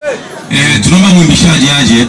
Eh, tunaomba mwimbishaji aje.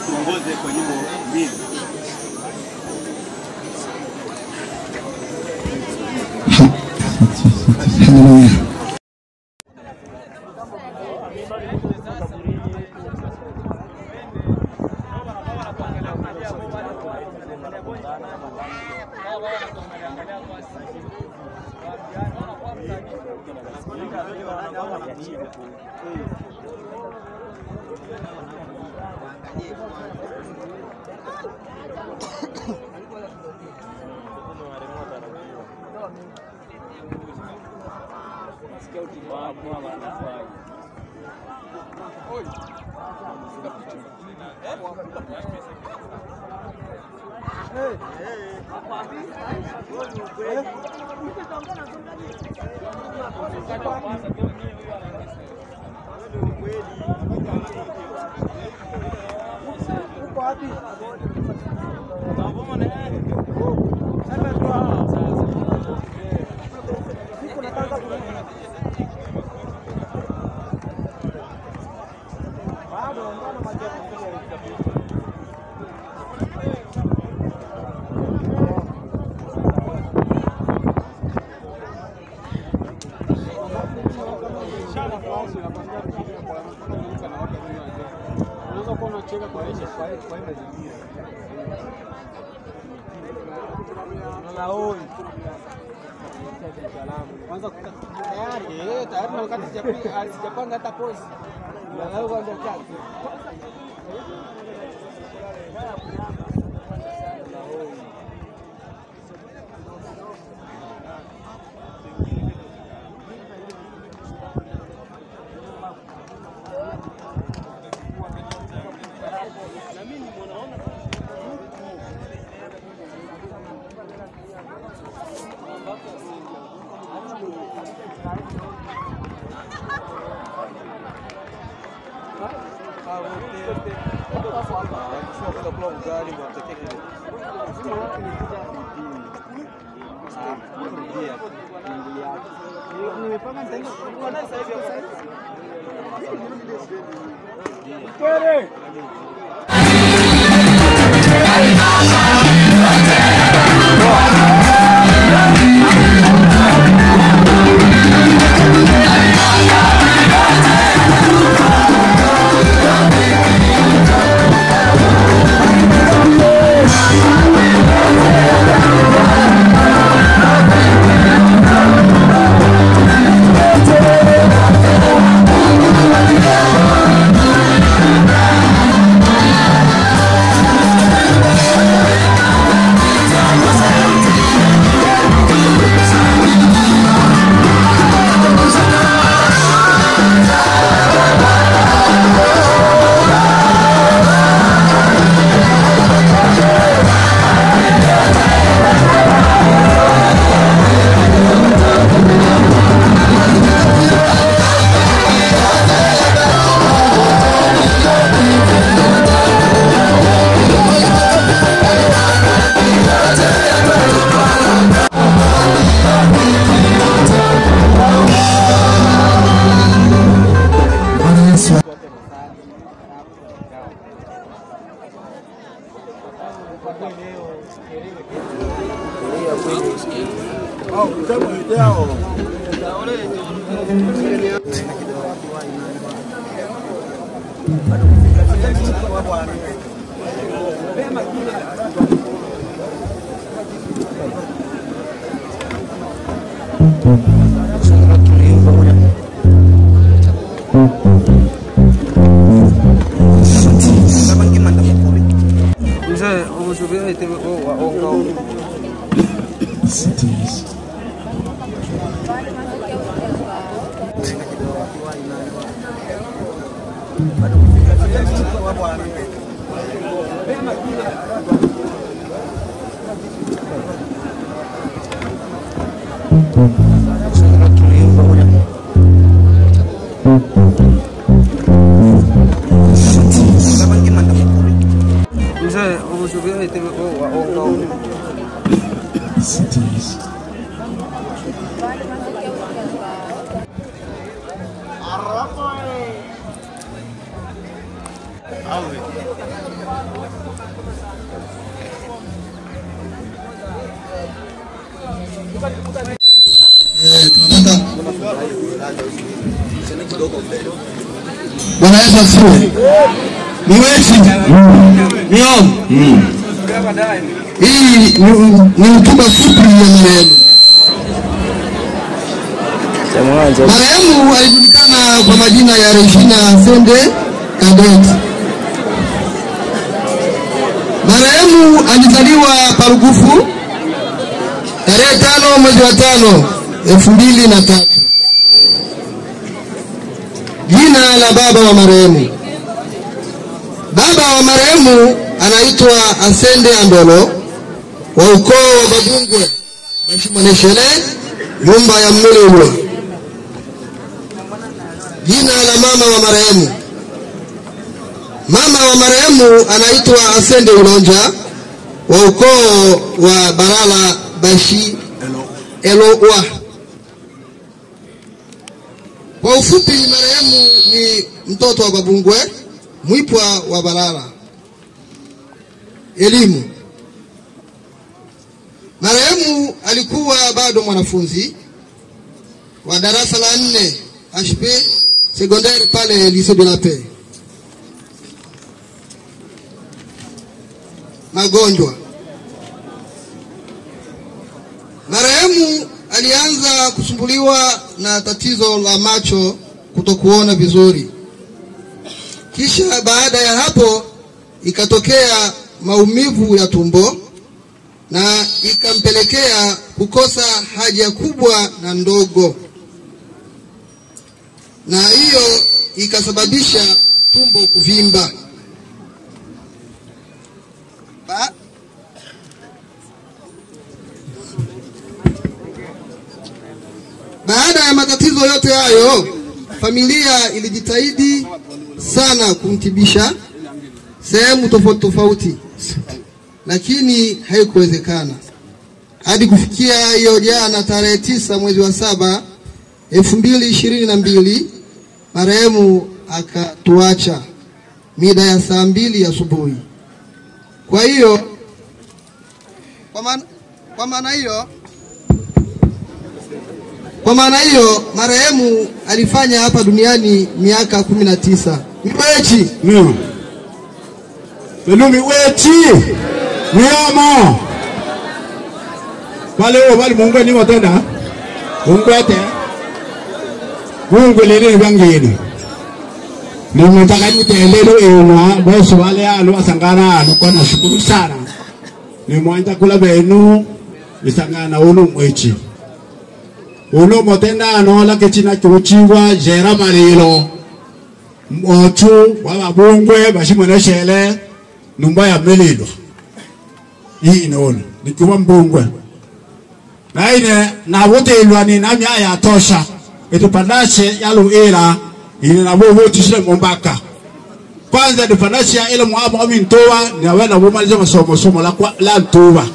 Kwanza tayari eh, tayari na wakati sijapi- sijapanga hata pose. Angalau kwanza kazi. Nimepanga nitaenda kwa naye sasa hivi. Mzee, umeshuhudia ite wa onga Mzee, umeshuhudia ite wa onga Eh, tunapata Bwana Yesu asifiwe. Ni wechi nio hii ni- ni hotuba fupi ya marehemu. Marehemu alijulikana kwa majina ya Regina Sende Kadet. Marehemu alizaliwa Parugufu tarehe tano mwezi wa tano elfu mbili na tatu. Jina la baba wa marehemu. Baba wa marehemu anaitwa Asende Andolo wa ukoo wa Babungwe Bashimoneshere, nyumba ya Mlulwa. Jina la mama wa marehemu. Mama wa marehemu anaitwa Asende Ulonja wa ukoo wa Barala Bashi Elowa. Kwa ufupi, marehemu ni mtoto wa Babungwe Mwipwa wa Barala. Elimu. Marehemu alikuwa bado mwanafunzi wa darasa la nne HP sekondari pale Lycée de la Paix. Magonjwa. Marehemu alianza kusumbuliwa na tatizo la macho kutokuona vizuri. Kisha baada ya hapo ikatokea maumivu ya tumbo na ikampelekea kukosa haja kubwa na ndogo, na hiyo ikasababisha tumbo kuvimba. Ba Baada ya matatizo yote hayo, familia ilijitahidi sana kumtibisha sehemu tofauti tofauti, lakini haikuwezekana hadi kufikia hiyo jana tarehe tisa mwezi wa saba elfu mbili ishirini na mbili marehemu akatuacha mida ya saa mbili asubuhi. Kwa hiyo kwa maana kwa maana hiyo kwa maana hiyo marehemu alifanya hapa duniani miaka kumi na tisa. Mwechi Nio. Pelumi wechi. Niomo. Pale wo bali mungwe ni watenda. Ungwete. Mungwe lele bangeni. Ni mtaka ni tendelo enwa boso wale alo asangana alo kwa nashukuru sana. Ni mwanja kula benu isangana uno mwechi. Uno motenda anola kechina chuchiwa jera malilo ochu wababungwe bashimoneshere numba ya melilo hii inaona nikiwa mbungwe na ine nabutilwa ni namya ya tosha etupandashe yalu ila ine nabo botisire mombaka kwanza nipandashe ile mwabo ami ntoa ni awena bumaliza masomo somo la kwa la ntoa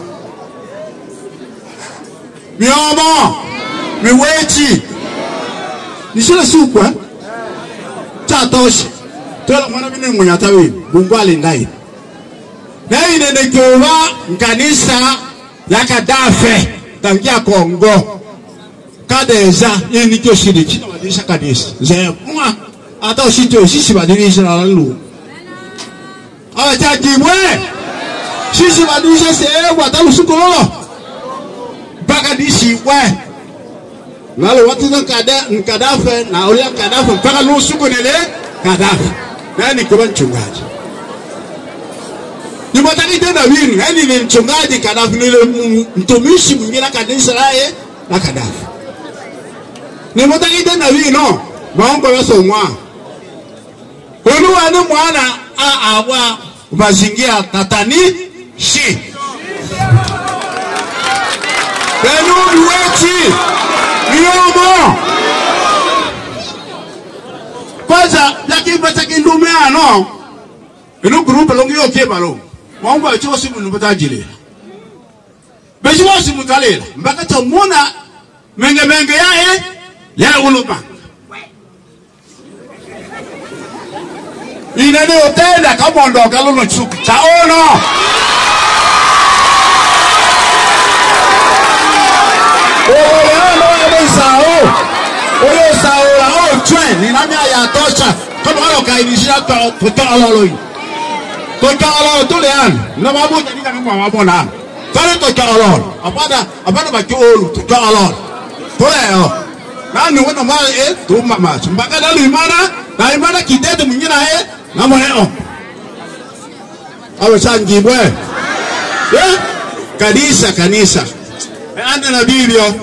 miomo miwechi nisile sukwa tatosha tola mwana mine munyata we bungu alindai na ine nekiuva nkanisa ya kadafe tangia kongo kadeza ini nikyo shiri chino badilisha kanisa ze mwa ata ushito shishi badilisha na lalu awa chajibwe shishi badilisha sewa talu sukololo mpaka dishibwe Lalo watu na kada nkadafe na ulia kadafe mpaka lusuku nile kadafe. Nani kwa mchungaji? Ni mataki tena wini, yani ni mchungaji kadafe nile m- mtumishi mwingine kanisa laye na kadafe. Ni mataki tena wino, maombo yaso mwa. Uluwa ni mwana a awa mazingira tatani shi. Benu wechi miomo kwanza lakini kindume ano ino grupe longi yo ke balo mwangu acho simu nubata jile beji wa simu talela mbaka tamuna menge menge yae ya ulupa inene otenda kamondo kaluno chuku chaono ni nami ayatosha kama wale wakaidishia kutoa lolo hii toka lolo tule an na babu ni kama mwa babu na tole toka lolo apana apana baki olu toka lolo tole yo na ni wana mali eh tu mama mpaka dalu imana na imana kidete mwingine eh na mwanao awe changibwe eh kanisa kanisa ande na biblia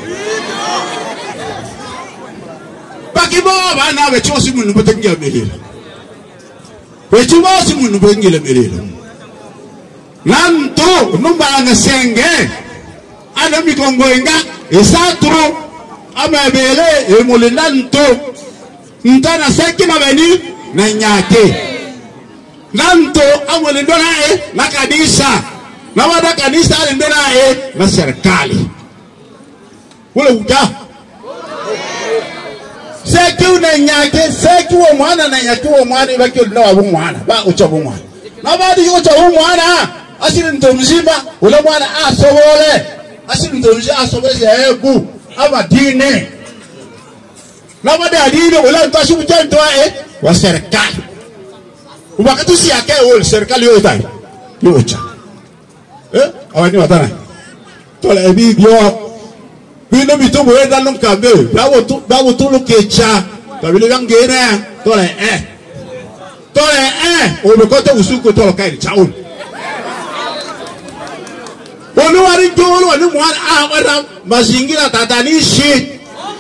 bakiboba nawe chosi munhu botengia melelo wechibosi munhu botengile melelo nanto numbanga senge ana mikongoenga esatro amabele emulinda nto ntana seki na beni na nyake nanto amulindwa naye na kanisa na wada kanisa alindwa naye na serikali ule uja seki una nyake seki wo mwana na nyake wo mwana ibaki ulina wa mwana ba ucha bo mwana na badi ucha bo mwana asili ndo mzima ule mwana asobole asili ndo mzima asobole ya ebu ama dini na badi adini ule ndo ashibu jento eh wa serikali wakati si yake ule serikali yote yocha eh awani watana tola ebi bio bino bitobo eda no kabe bawo tu bawo tu lo kecha kabile bangere tola eh tola eh o be kote usuko tola kai chaun Wani wari jolo wani mwana ah wara mazingira tatanishi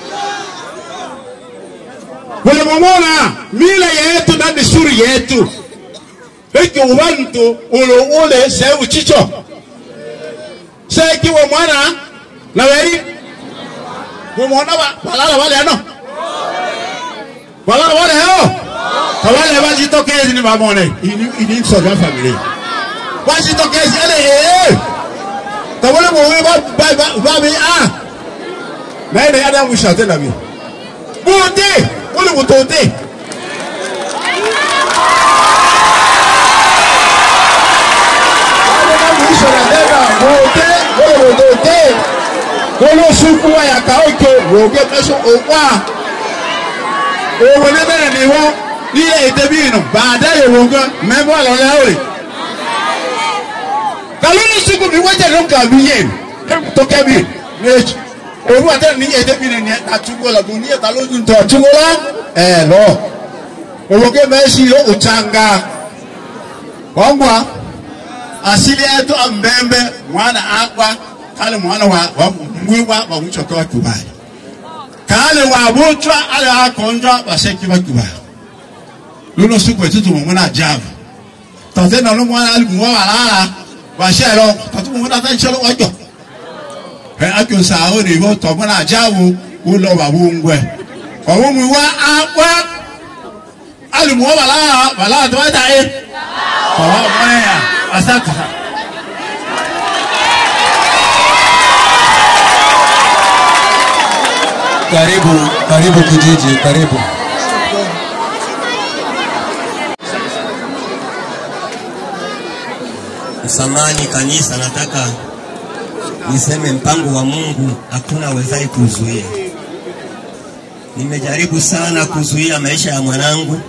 Wale mamona mila yetu na desturi yetu Eki ubantu ulo ule se uchicho Seki wa mwana na weri Mumona ba balala wale ano Balala wale hao Kawale wajitokezi ni mamone Ini ini soga familia Wajitokezi ele eh Kawale mwe ba ba ba ba bi ah Na ile ada mushate na bi Bote Ule mutote olóṣùkú àyàká òkè wòógé mẹsàn òwà òwò ní bẹ́ẹ̀ ni wọ́n ní èdè bí inú bàdá ìwò gan mẹ́fọ́ àlọ́lẹ́ òrè. kàlóní sùkú mi wọ́n jẹ́ ló ń kà mí yé tó kẹ́bi méjì òwú àtẹ ní èdè bí ni àtúgbò lọ́gbọ̀n ní ìta lójú tó àtúgbò lá ẹ̀ lọ òwògé mẹ́sì òchanga wọ́n gbà asili yetu ambembe mwana akwa kale mwana wa wa mwiwa wa mchoka wa kubali kale wa butwa ale akonjwa baseki wa kubali luno siku etutu mwana ajabu tate na mwana ali mwa walala bashero tatu mwana tanchelo wajo he akyo sao ni bo to mwana ajabu ulo babungwe wa mwiwa akwa ali mwa walala walala twata e kwa mwaya asante sana Karibu, karibu kijiji, karibu. Msamani kanisa, nataka niseme mpango wa Mungu hakuna wezaye kuzuia. Nimejaribu sana kuzuia maisha ya mwanangu,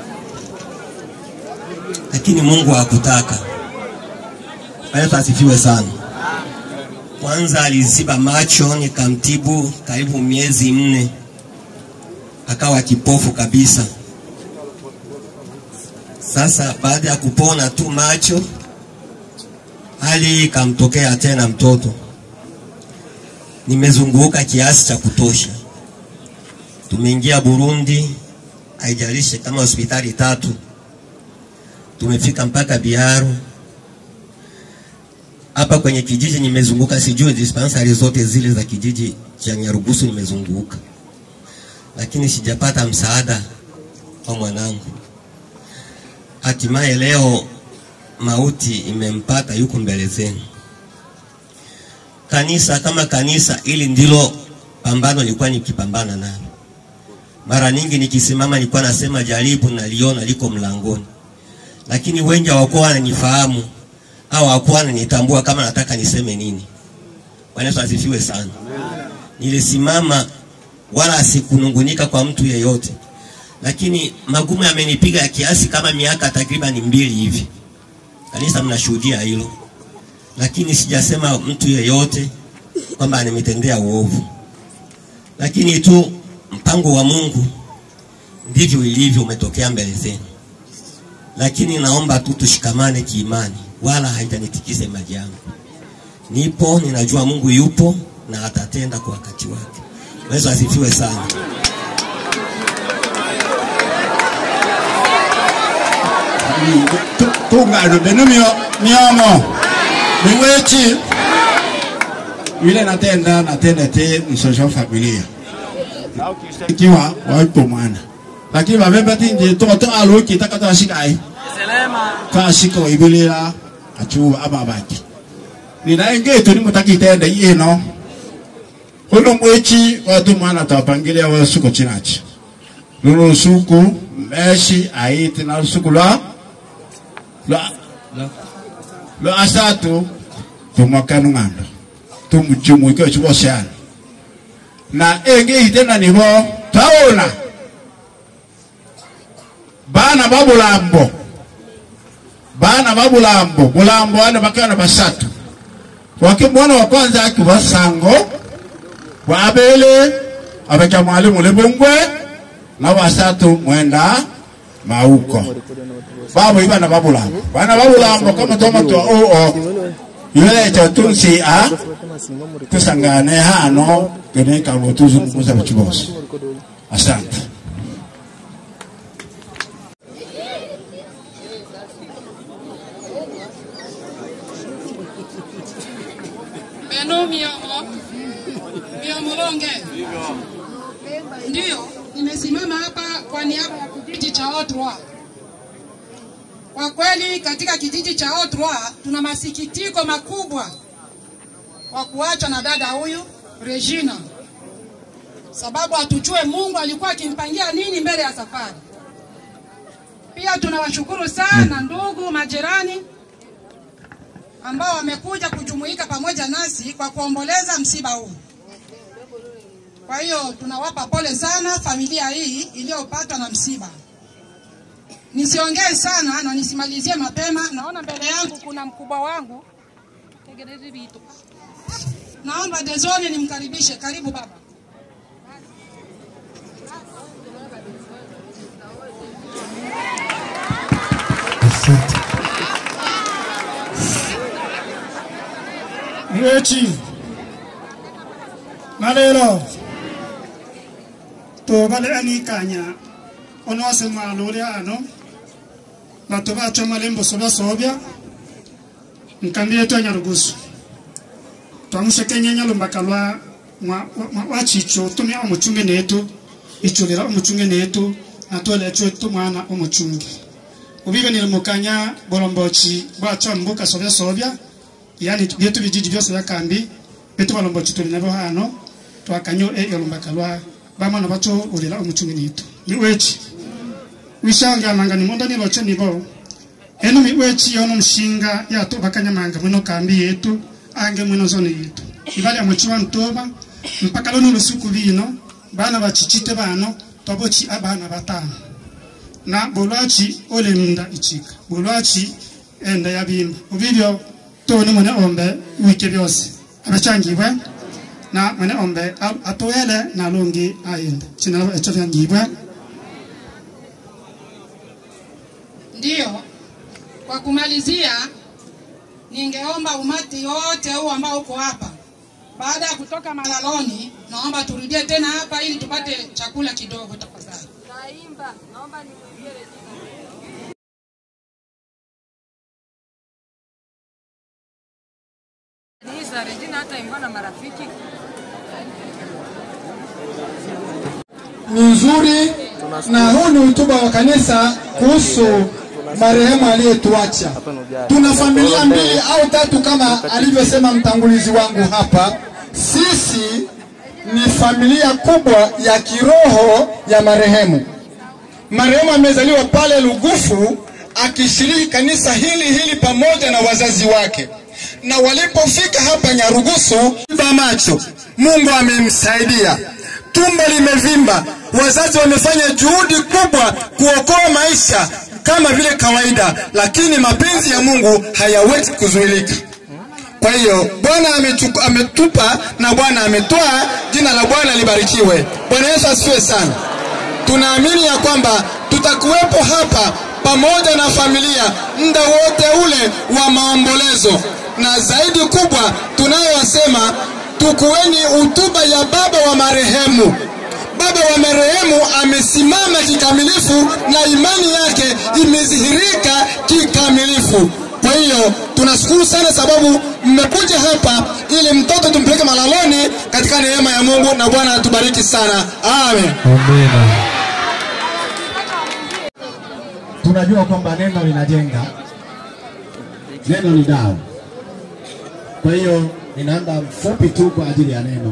lakini Mungu hakutaka. Yesu asifiwe sana. Kwanza aliziba macho, nikamtibu karibu miezi nne, akawa kipofu kabisa. Sasa baada ya kupona tu macho, hali ikamtokea tena mtoto. Nimezunguka kiasi cha kutosha, tumeingia Burundi, haijalishi kama hospitali tatu, tumefika mpaka Biharu hapa kwenye kijiji nimezunguka, sijui dispensari zote zile za kijiji cha Nyarugusu nimezunguka, lakini sijapata msaada wa mwanangu. Hatimaye leo mauti imempata, yuko mbele zenu. Kanisa kama kanisa, ili ndilo pambano nilikuwa nikipambana nalo. Mara nyingi nikisimama nilikuwa nasema jaribu, naliona liko mlangoni, lakini wengi hawakuwa wananifahamu au hawakuwa wananitambua kama nataka niseme nini. Bwana Yesu asifiwe sana. Nilisimama wala sikunungunika kwa mtu yeyote, lakini magumu yamenipiga ya kiasi kama miaka takriban mbili hivi. Kanisa mnashuhudia hilo, lakini sijasema mtu yeyote kwamba nimetendea uovu, lakini tu mpango wa Mungu ndivyo ilivyo, umetokea mbele zenu. Lakini naomba tu tushikamane kiimani, wala haitanitikise maji yangu. Nipo, ninajua Mungu yupo na atatenda kwa wakati wake. Yesu asifiwe sana. tungalo beno mio miomo miwechi yule natenda natenda te msosho familia ikiwa waipo mwana lakini babemba tinje toto alo kitaka to shikai ka shika ibilira achu ababaki ninaenge tu ni mutaki tenda yeno Huno mwechi watu mwana tapangilia wa suko chinachi Lulu suku meshi aiti na suku la la la la asatu tumakanu ngando tumujumu iko chubo sana na enge itena nibo taona bana babulambo bana babulambo bulambo ane bakana basatu wakimwana wa kwanza akiwa sango wabele abacha mwalimu lebongwe na wasatu mwenda mauko babo ibana babulambo bana babulambo kama toma to o o yule cha tunsi a tusangane hano kene kabo tuzungumuza bichibosi asante Beno miomo miomolonge. Ndiyo, nimesimama hapa kwa niaba ya kijiji cha Otrwa. Kwa kweli katika kijiji cha Otrwa tuna masikitiko makubwa kwa kuachwa na dada huyu Regina, sababu hatujue Mungu alikuwa akimpangia nini mbele ya safari. Pia tunawashukuru sana ndugu majirani ambao wamekuja kujumuika pamoja nasi kwa kuomboleza msiba huu. Kwa hiyo tunawapa pole sana familia hii iliyopatwa na msiba. Nisiongee sana na nisimalizie mapema. Naona mbele yangu kuna mkubwa wangu. Tegerezi vitu. Naomba Dezoni nimkaribishe. Karibu baba. Mwechi malelo to bale ani kanya ono se malole ano na to ba choma lembo soba sobya nkambi yetu ya Nyarugusu twamushe kenya nyalumba kalwa mwa mwa- wa chicho tumya omuchunge netu ichulira omuchunge netu natole chetu mwana omuchunge ubibe nilimukanya bolombochi bwacha mbuka sobya sobya yani byetu bijiji byose bya kambi betu balombochi tuli nabo hano twakanyo e yolumbaka lwa bamana bacho ulira omuchungi nitu miwechi wishanga manga ni monda niloche nibo eno miwechi yono mshinga yato bakanyamanga mwino kambi yetu ange mwino zone yetu ibali amuchiwa ntoba mpaka lono lusuku bino bana bachichite bano tobochi abana batano na bolwachi ole munda ichika bolwachi enda yabimba ubibyo toni mwene ombe wike byose abachangibwe na mwene ombe a- atoele na lungi aende chinalo echo vyangibwe Ndiyo, kwa kumalizia, ningeomba umati wote huu ambao uko hapa, baada ya kutoka malaloni, naomba turudie tena hapa ili tupate chakula kidogo tafadhali. Niza Regina hata imba na marafiki ni nzuri na huu ni hotuba wa kanisa kuhusu marehemu aliyetuacha. Tuna familia mbili au tatu kama alivyosema mtangulizi wangu hapa. Sisi ni familia kubwa ya kiroho ya marehemu. Marehemu amezaliwa pale Lugufu akishiriki kanisa hili hili pamoja na wazazi wake, na walipofika hapa Nyarugusu ba macho, Mungu amemsaidia, tumbo limevimba, wazazi wamefanya juhudi kubwa kuokoa maisha kama vile kawaida, lakini mapenzi ya Mungu hayawezi kuzuilika. Kwa hiyo Bwana amechuku- ametupa na Bwana ametoa, jina la Bwana libarikiwe. Bwana Yesu asifiwe sana. Tunaamini ya kwamba tutakuwepo hapa pamoja na familia muda wote ule wa maombolezo, na zaidi kubwa tunayosema, tukueni hutuba ya baba wa marehemu. Baba wa marehemu amesimama kikamilifu na imani yake imedhihirika kikamilifu. Kwa hiyo tunashukuru sana sababu mmekuja hapa ili mtoto tumpeleke malaloni katika neema ya Mungu, na Bwana atubariki sana. Amen. tunajua kwamba neno linajenga, neno ni dawa. Kwa hiyo ninaanda mfupi tu kwa ajili ya neno.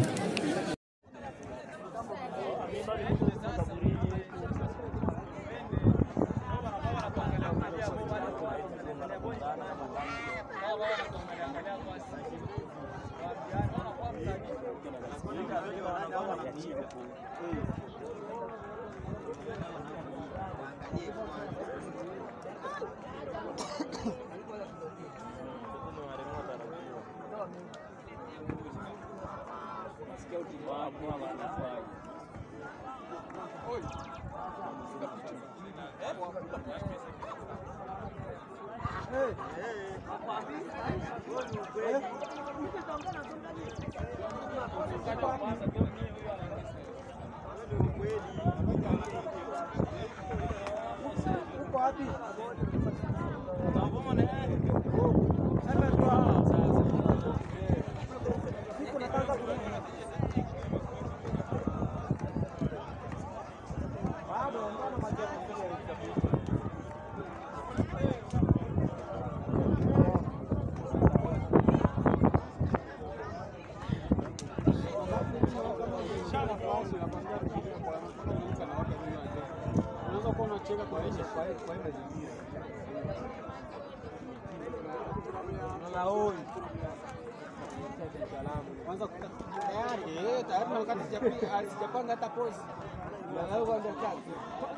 Eh, tayari na wakati sijapa- sijapanga hata pose. Angalau kwanza kazi.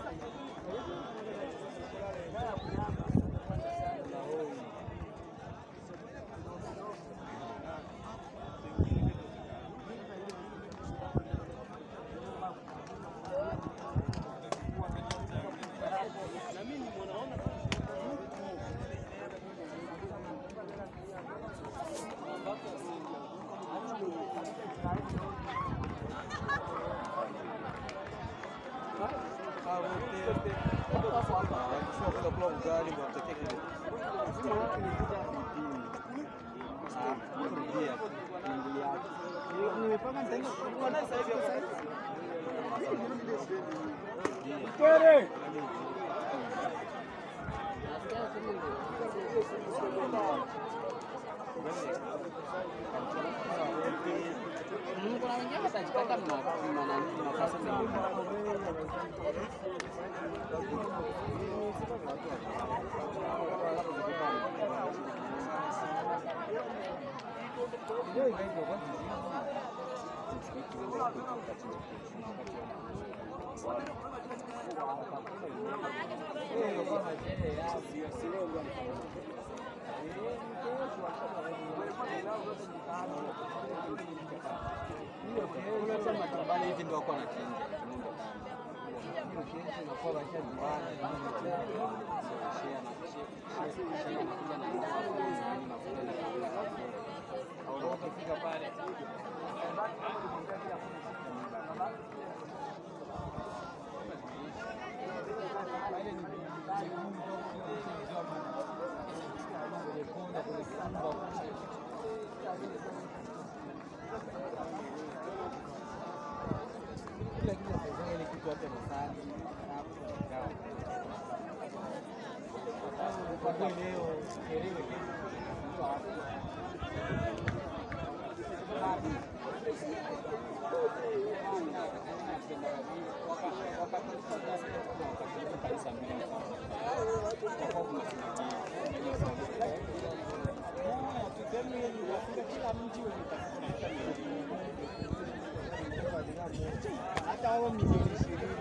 Kuna wengine watajipata nafasi hivi ndio wako wanachinja. hata wao milioni ishirini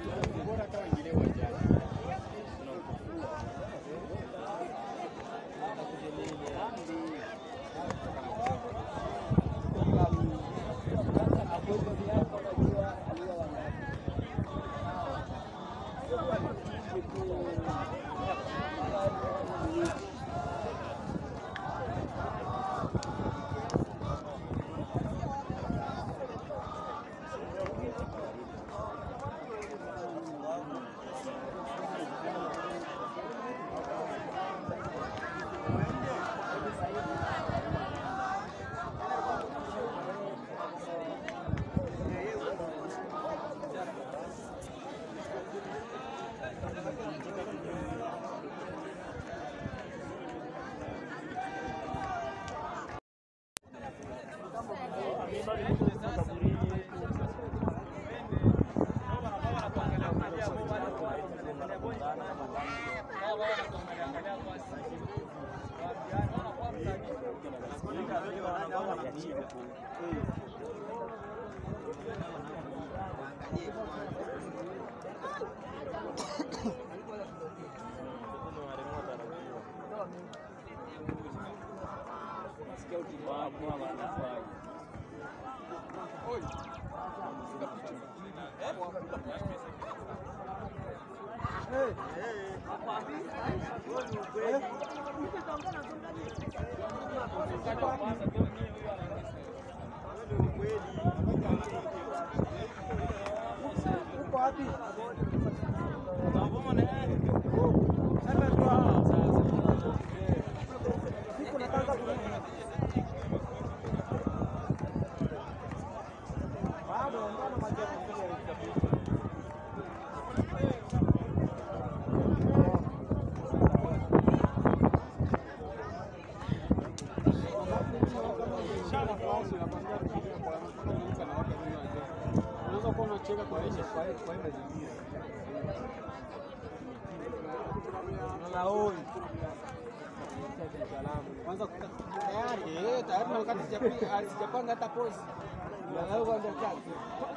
Kwanza tayari eh, tayari na wakati sijapanga sijapanga hata pose. Angalau kwanza kazi.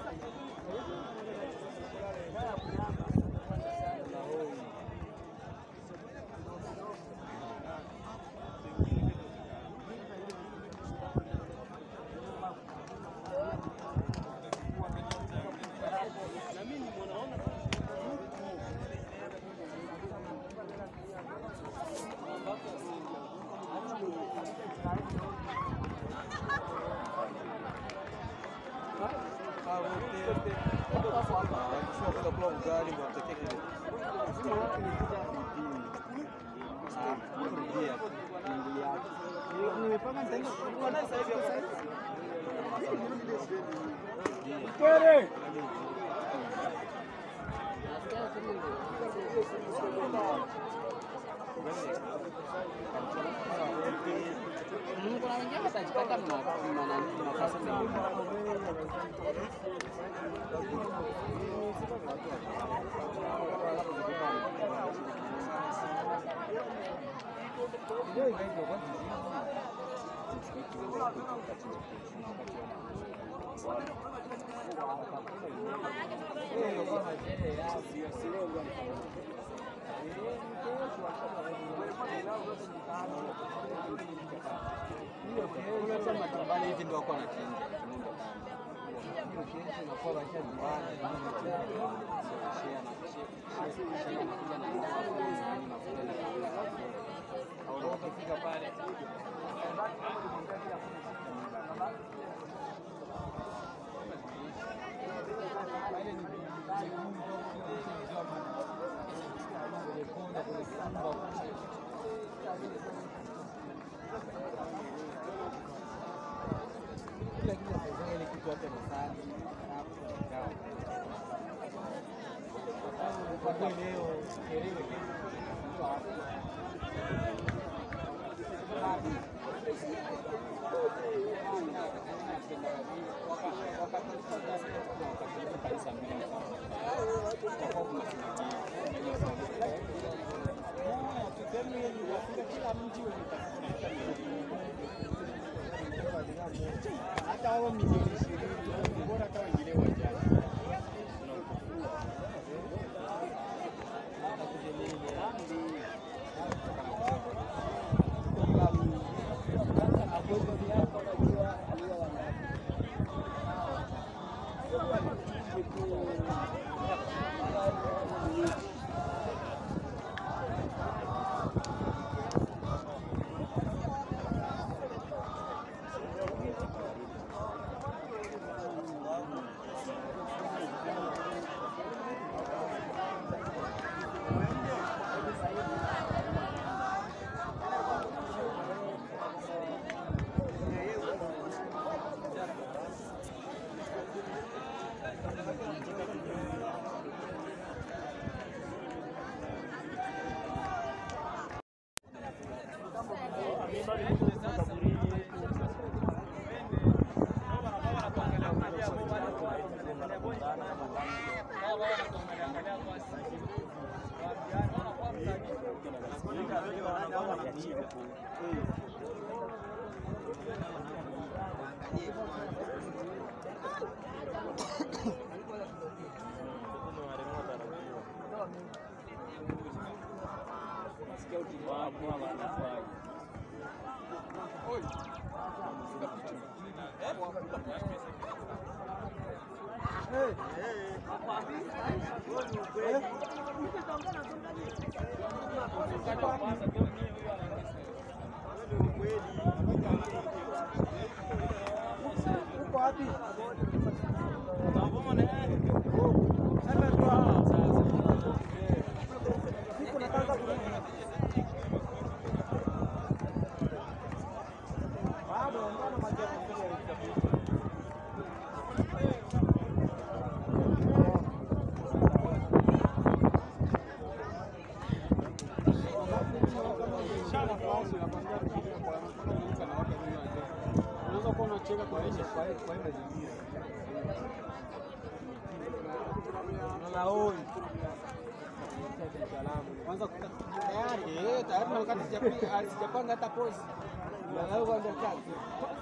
Kuna wengine watajipata mna- mna nani, nafasi mengine. hivi ndio wako wanachinja. Ukifika pale hata hao milioni ishirini bora hata wengine wajana Kwanza tayari eh, tayari na wakati sijapanga sijapanga hata pose. Angalau kwanza kazi.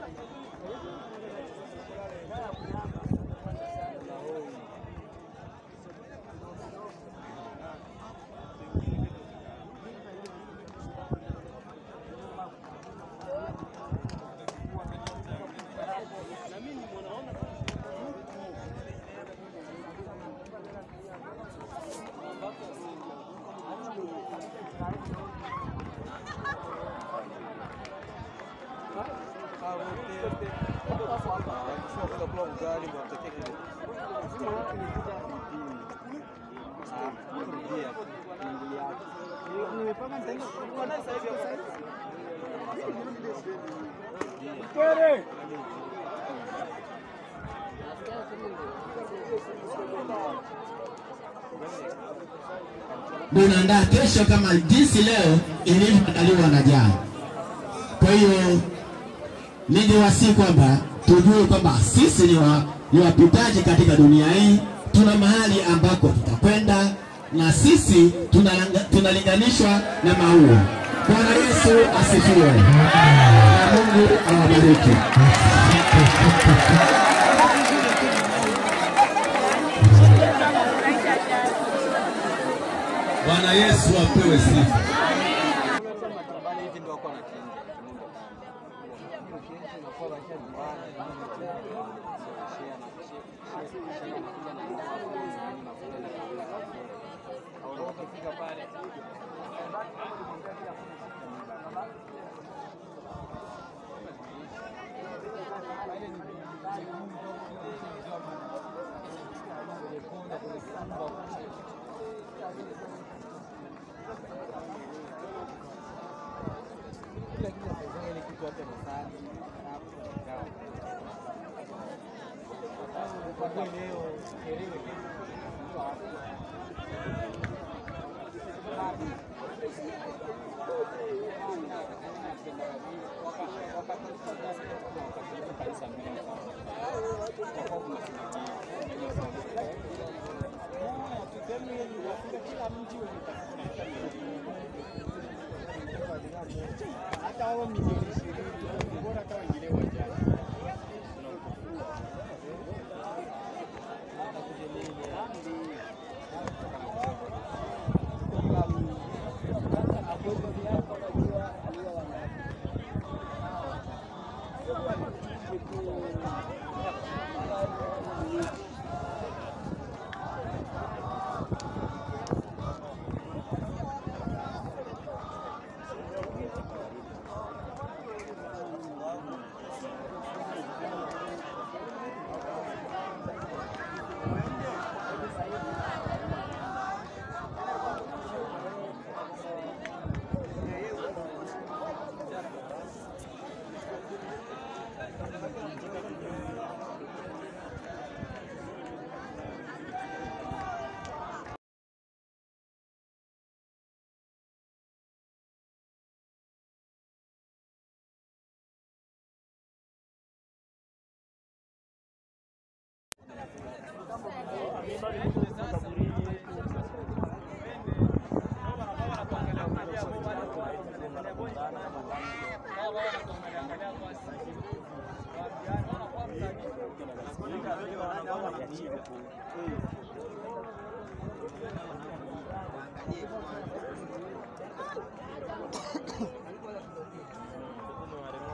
tunaandaa kesho kama jinsi leo ilivyoandaliwa na jana. Kwa hiyo ningewasi kwamba tujue kwamba sisi ni, wa, ni wapitaji katika dunia hii, tuna mahali ambako tutakwenda na sisi tunalanga- tunalinganishwa na maua. Bwana Yesu asifiwe na Mungu awabariki. Bwana Yesu apewe sifa. hata hao milioni ishirini bora hata wengine wajaji.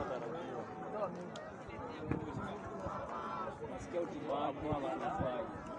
Nasikia utimamu ama wanafanya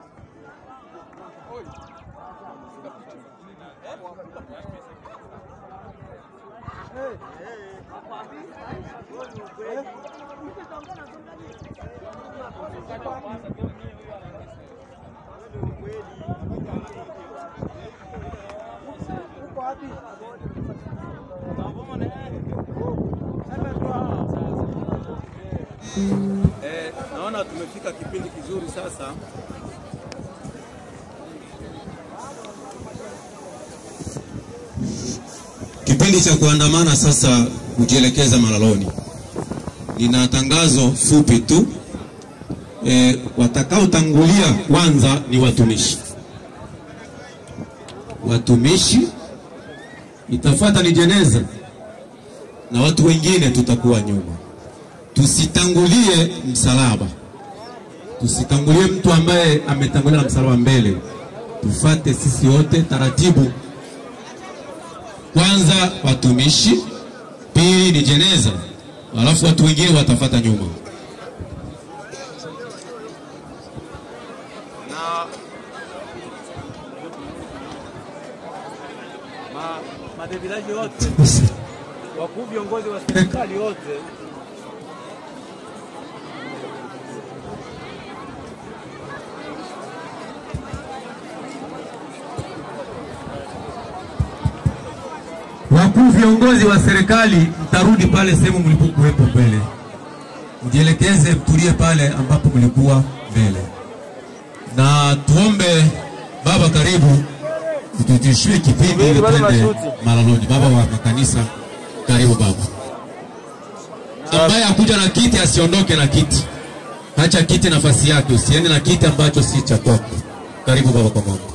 Eh, naona tumefika kipindi kizuri sasa. Kipindi cha kuandamana sasa kujielekeza Malaloni. Nina tangazo fupi tu. E, watakaotangulia kwanza ni watumishi. Watumishi itafuata ni jeneza na watu wengine tutakuwa nyuma. Tusitangulie msalaba, tusitangulie mtu ambaye ametangulia na msalaba mbele. Tufate sisi wote taratibu kwanza watumishi, pili ni jeneza, alafu watu wengine watafata nyuma. na ma, madevilaji wote wakuu viongozi wa serikali wote Wakuu viongozi wa serikali, mtarudi pale sehemu mlipokuwepo mbele, mjielekeze, mtulie pale ambapo mlikuwa mbele, na tuombe baba, karibu tutishie kipindi ili twende Malaloni. Baba wa makanisa, karibu baba. Ambaye akuja na kiti asiondoke na kiti, acha kiti nafasi yake, usiende na kiti ambacho si cha kwako. Karibu baba kwa mama.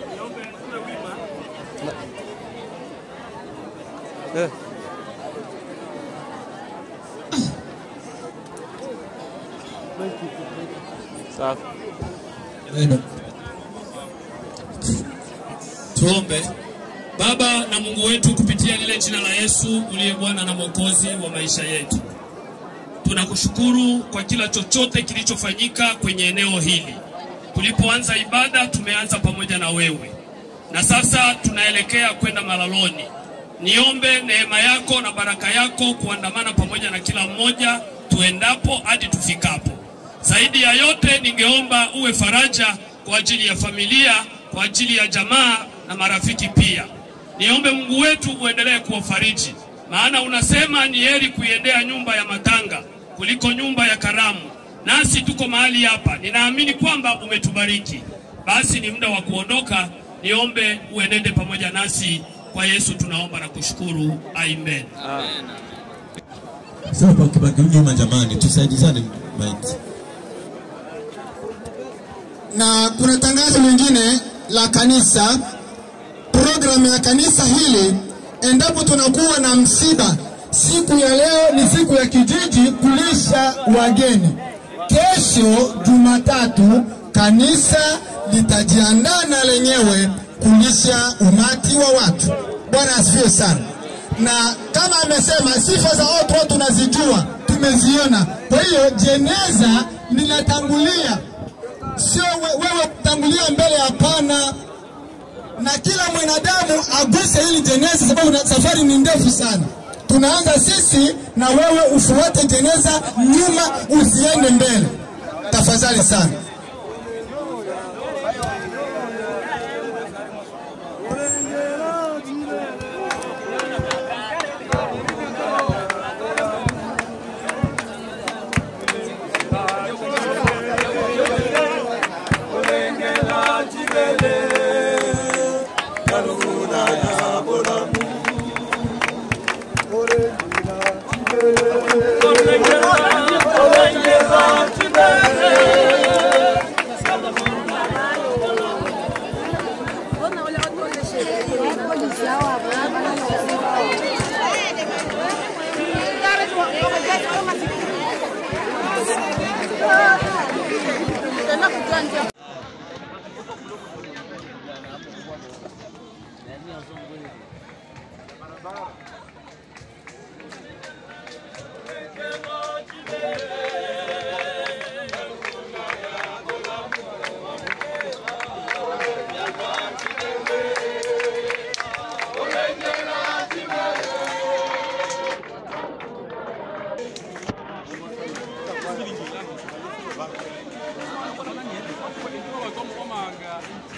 safi. Tuombe. Baba na Mungu wetu, kupitia lile jina la Yesu uliye Bwana na Mwokozi wa maisha yetu, tunakushukuru kwa kila chochote kilichofanyika kwenye eneo hili. Tulipoanza ibada, tumeanza pamoja na wewe, na sasa tunaelekea kwenda Malaloni. Niombe neema yako na baraka yako kuandamana pamoja na kila mmoja tuendapo hadi tufikapo. Zaidi ya yote, ningeomba uwe faraja kwa ajili ya familia, kwa ajili ya jamaa na marafiki pia. Niombe Mungu wetu uendelee kuwafariji, maana unasema ni heri kuiendea nyumba ya matanga kuliko nyumba ya karamu. Nasi tuko mahali hapa, ninaamini kwamba umetubariki. Basi ni muda wa kuondoka. Niombe uenende pamoja nasi. Kwa Yesu tunaomba na kushukuru, amen. Sasa kwa kibaki nyuma, jamani, tusaidizane maiti. na kuna tangazo lingine la kanisa, programu ya kanisa hili, endapo tunakuwa na msiba, siku ya leo ni siku ya kijiji kulisha wageni. Kesho Jumatatu kanisa litajiandaa na lenyewe kulisha umati wa watu. Bwana asifiwe sana. Na kama amesema, sifa za watu tunazijua, tumeziona. Kwa hiyo jeneza linatangulia sio we- wewe kutangulia mbele, hapana. Na kila mwanadamu aguse hili jeneza, sababu na safari ni ndefu sana. Tunaanza sisi na wewe ufuate jeneza nyuma, usiende mbele, tafadhali sana.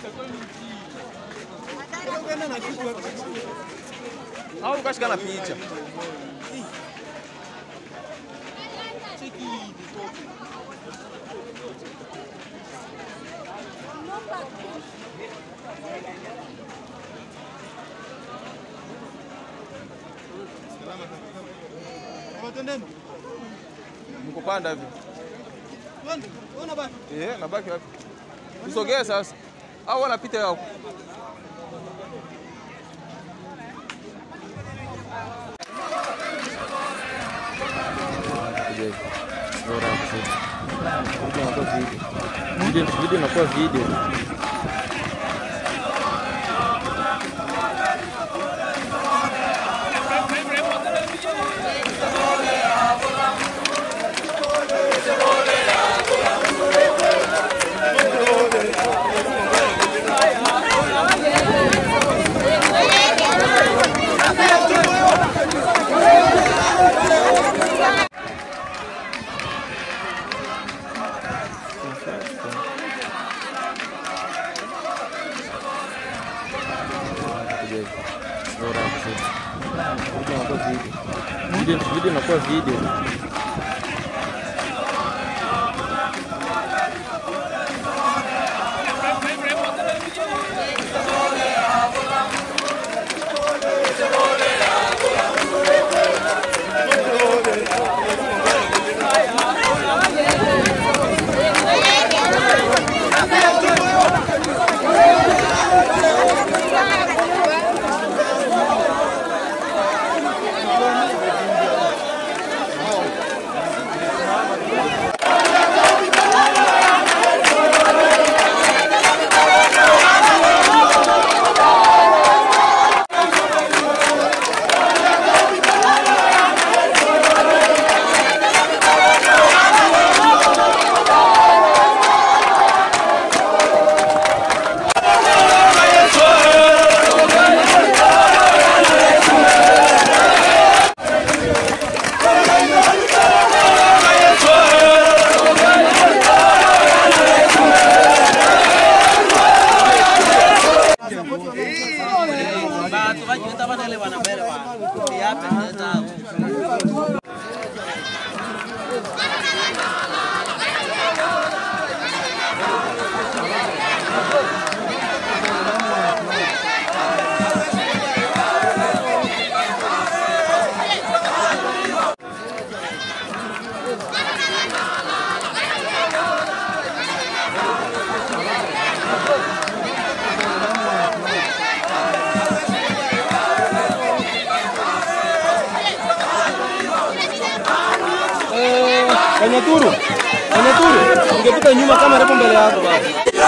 Au ukashika na picha. Mkupanda hivi. Eh, nabaki wapi? Usogee sasa. Au wanapita yao. Video video inakuwa video. Video video inakuwa video. Kwenye turu. Kwenye turu. Ungepita nyuma kama repo mbele yako baba.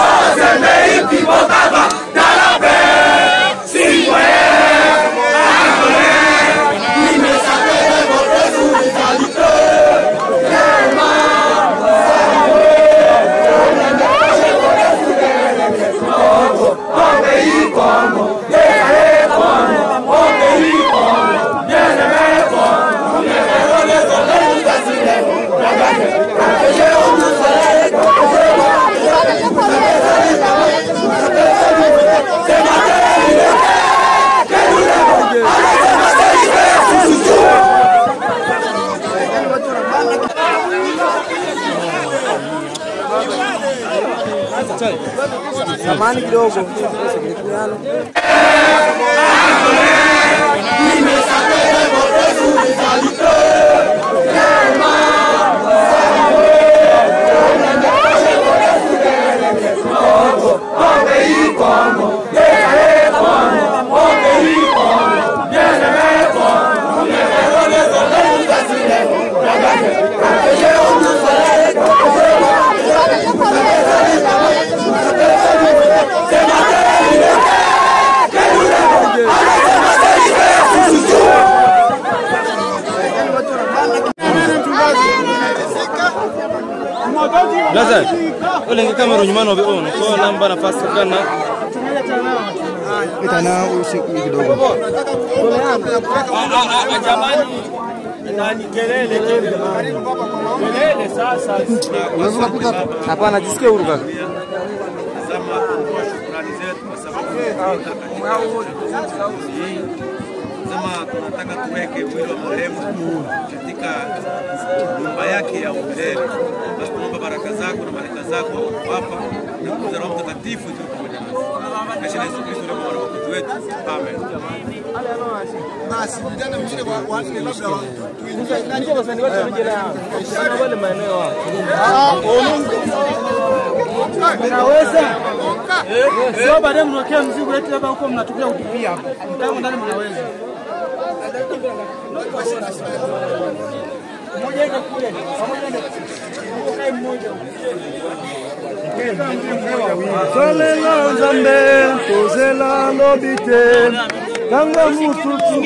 Samani kidogo. Blaza, ulenge kamera nyuma no on ko namba nafasi kana Itana usiku kidogo. Jamani, nani kelele kelele sasa. Unaweza kupita? Hapana, jisikie huru kaka. Sema tunataka tuweke mwili wa marehemu katika nyumba yake ya milele. Basi tunaomba baraka zako na malaika zako hapa na nguvu za Roho Mtakatifu ziwe pamoja nasi. Katika Yesu Kristo ndiye Bwana Mwokozi wetu. Amen. Basi vijana wengine wa- wanne labda wa- tuingie ndani ya sana wale maeneo hapo. Mnaweza? Sio baadaye mnawekea mzigo eti labda huko mnatupia kutupia hapo. Mtango ndani mnaweza. Mmoja ende kule. Pamoja ende. Kae mmoja. salela nzambe tozela lobi te ntango mosusu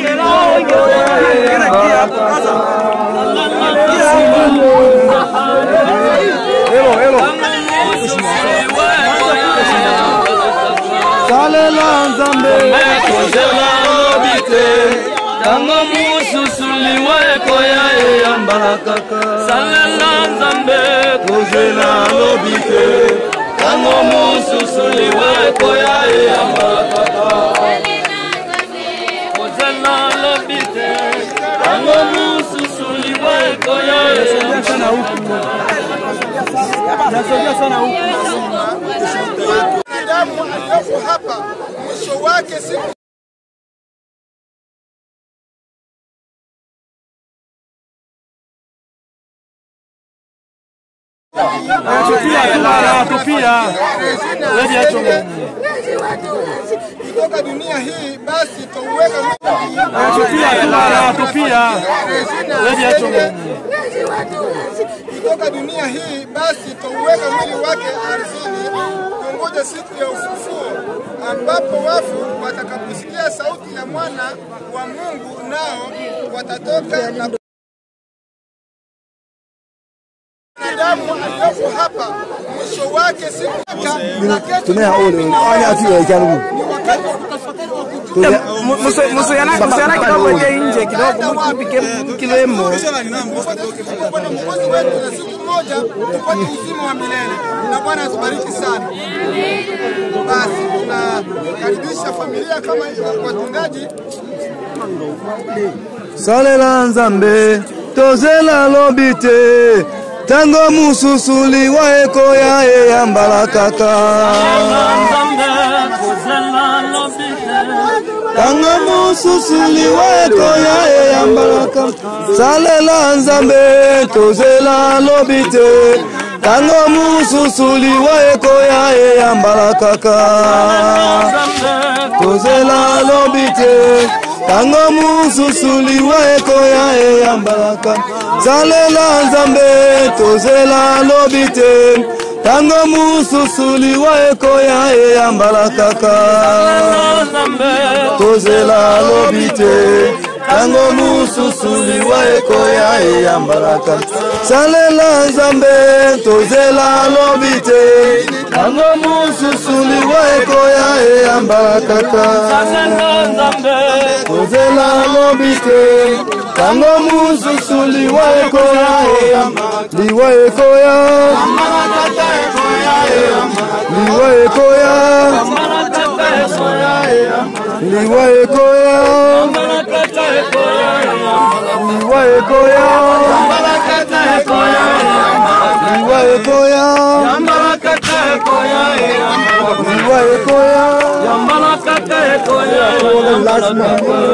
salela nzambe tozela lobi te ntango mosusu liweko ya eyambala kaka salela nzambe tozela lobi te ntango mosusu liweko ya eyambala kaka kozela lobi te ntango mosusu liweko ya Nasogea sana huku. Mwanadamu aliyopo hapa mwisho wake siku kutoka dunia hii, basi tuweka kutoka dunia hii, basi tuweka mwili wake ardhini, kungoja siku ya ufufuo, ambapo wafu watakaposikia sauti ya mwana wa Mungu, nao watatoka na mwanadamu aliyopo hapa mwisho wake siku tumea ole ani atiwe jarubu Musiana kidogo je nje kidogo mpike kilemo. Bwana mwokozi wetu na siku moja tupate uzima wa milele, na Bwana atubariki sana. Basi tunakaribisha familia kama hiyo, watungaji salela nzambe tozela lobi te ntango mosusu liwa ekoya eyambala kaka ntango mosusu liwa ekoya eyambala kaka salela nzambe tozela lobi te ntango mosusu liwa ekoya eyambala kaka tozela lobi te ntango mosusu liwa ekoya eyambalaka salela nzambe tozela lobi te ntango mosusu liwa ekoya eyambalakaka tozela lobi te ntango mosusu liwa ekoya eyambalaka salela nzambe tozela lobi te ntango mosusu liwa ekoya eyambalakaka tozela lobi te ntango mosusu liwa ekoya liwa ekoya liwa ekoya liwa ekoya liwa ekoya liwa ekoya liwa ekoya lazima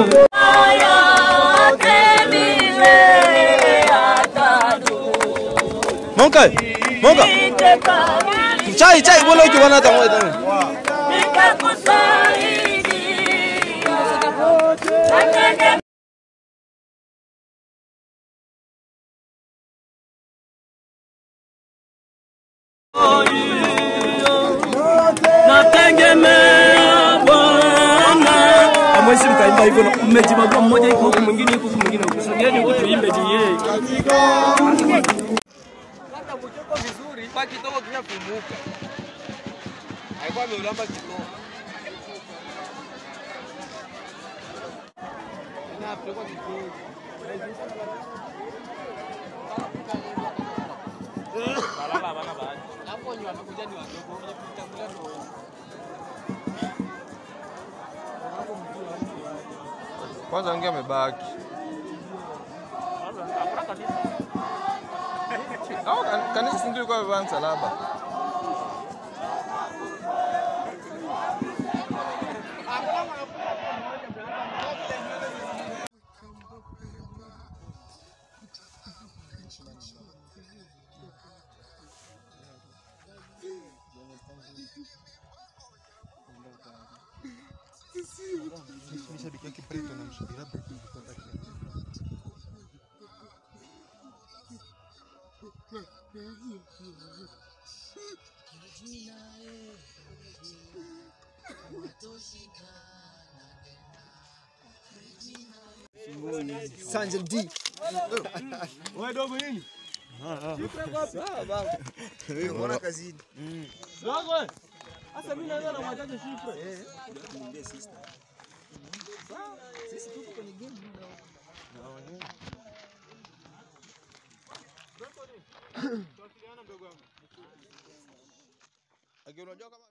Monka, monka. Chai, chai, bola uki wana tangwa tangwa. nategemea Bwana. Hamwezi mkaimba hivyo, mmejibagua, mmoja iko huku, mwingine iko huku, mwingine huku. Sogeni huku tuimbe je yeye. Kwanza kuchoko vizuri, kwa kidogo kinafumuka. Alikuwa ameulamba kidogo. Inapelekwa kidogo. Balala bana baadhi. Hapo ni wamekuja ni wadogo, wenye kutangulia ndio wengi. Kwanza wengi amebaki. Au kan- kanisa si ndio ilikuwa imebeba msalaba? Shabiki yake Brighton anamsubiria Brighton kupata kile. Sanjel D. Wewe dogo nini? Sawa baba. Wewe unaona kazini. Dogo wewe. Sasa mimi naweza na mwachaje shifre? Eh. Niambie sister. Sawa, sisi tuko kwenye game Naona. Lakini unajua kama